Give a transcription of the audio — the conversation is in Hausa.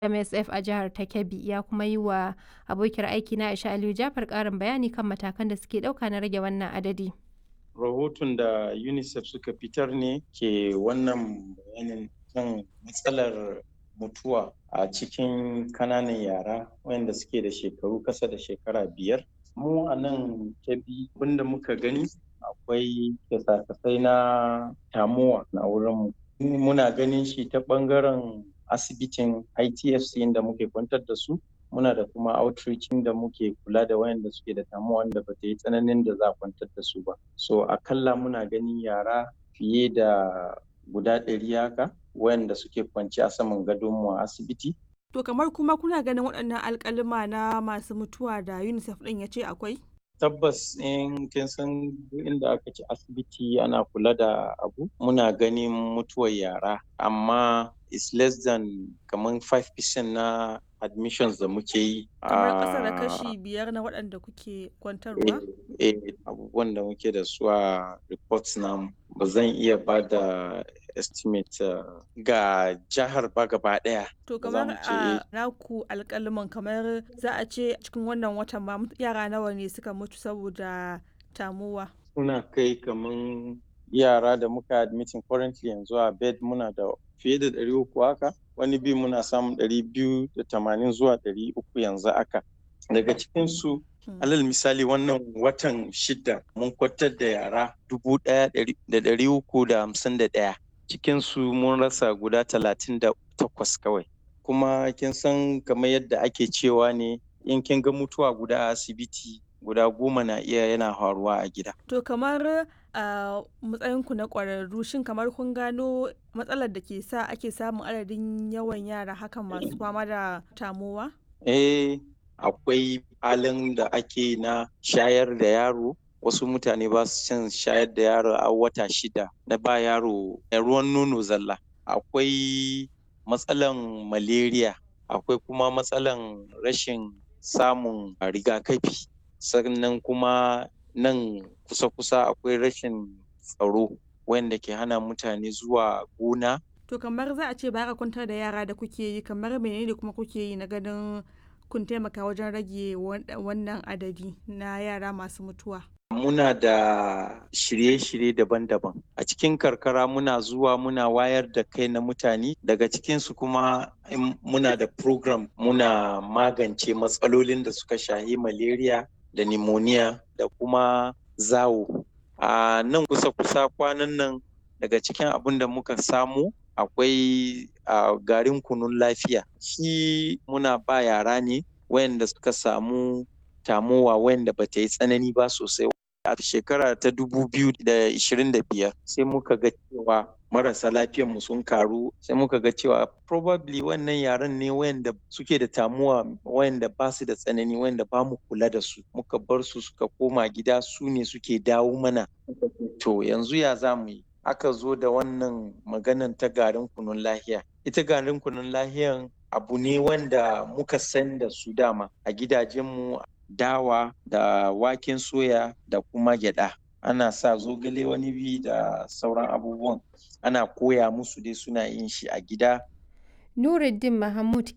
MSF a jihar ta Kebbi ya kuma yi wa abokiyar aikina Aisha Aliyu Jafar ƙarin bayani kan matakan da suke ɗauka na rage wannan adadi. Rahoton da UNICEF suka fitar ne ke wannan bayanin kan matsalar mutuwa a cikin kananan yara wayanda suke da shekaru kasa da shekara biyar. Mu a nan Kebbi abinda muka gani akwai kyasa-kyasai na tamuwa na wurinmu. Muna ganin shi ta ɓangaren asibitin ITFC inda muke kwantar da su muna da kuma outreach da muke kula da wayanda suke da tamuwa wanda ba ta yi tsananin da za a kwantar da su ba so akalla muna ganin yara fiye da guda ɗari haka wayanda suke kwanci a saman gadonmu a asibiti To kamar kuma kuna ganin waɗannan alƙalima na masu mutuwa da UNICEF ɗin ya ce akwai? tabbas in kin san inda aka ci asibiti ana kula da abu muna ganin mutuwar yara amma is less than kamar 5% na admissions da muke yi Kamar ƙasa da kashi biyar na waɗanda kuke kwantarwa? eh abubuwan da muke da su a reports namu ba zan iya ba da estimate uh, ga jihar ba gaba ɗaya To Ba za kamar mu ce a eh. naku alƙaliman kamar za a ce cikin wannan watan ma yara nawa ne suka mutu saboda tamuwa? suna kai kaman yara da muka admitting currently yanzu a bed muna da fiye da ɗari uku haka wani bi muna samun ɗari biyu da tamanin zuwa ɗari uku yanzu haka daga cikinsu Hmm. alal misali wannan watan shida mun kwatar da yara dubu ɗaya ɗari- da ɗari uku da hamsin da ɗaya cikinsu mun rasa guda talatin da takwas kawai kuma kin san kamar yadda ake cewa ne in kin ga mutuwa guda a asibiti guda goma na iya yana faruwa a gida To kamar a matsayinku na ƙwararru shin kamar kun gano matsalar da ke sa ake samun adadin yawan yara hakan masu fama da tamowa? Eh, akwai halin da ake na shayar da yaro. Wasu mutane ba su son shayar da yaro a wata shida na ba yaro eh, ruwan nono zalla. Akwai matsalan malaria, akwai kuma matsalan rashin samun rigakafi. Sannan kuma nan kusa-kusa akwai rashin tsaro wanda ke hana mutane zuwa gona To kamar za a ce ba ka kwantar da yara da kuke yi kamar menene kuma kuke yi na ganin kun taimaka wajen rage wan- wannan adadi na yara masu mutuwa? Muna da shirye-shirye daban-daban. A cikin karkara muna zuwa muna wayar da kai na mutane daga cikinsu kuma in muna da program muna magance matsalolin da suka shahi malaria da pneumonia da kuma zawo. A nan kusa-kusa kwanan nan daga cikin abin da muka samu akwai a garin kunun lafiya. Shi muna ba yara ne wayanda suka samu tamowa wayanda bata yi tsanani ba sosai. A shekara ta dubu biyu da ishirin da biyar sai muka ga cewa marasa lafiyanmu sun karu sai muka ga cewa probably wannan yaran ne wayanda suke da tamuwa wayanda ba su da tsanani wayanda ba mu kula da su muka bar su suka koma gida su ne suke dawo mana to yanzu ya za mu yi aka zo da wannan maganan ta garin kunun lahiya ita garin kunun lahiyan abu ne wanda muka san da su dama a gidajenmu dawa da waken soya da kuma gyada ana sa zogale wani bi da sauran abubuwan ana koya musu dai suna yin shi a gida Nuruddin Mahmud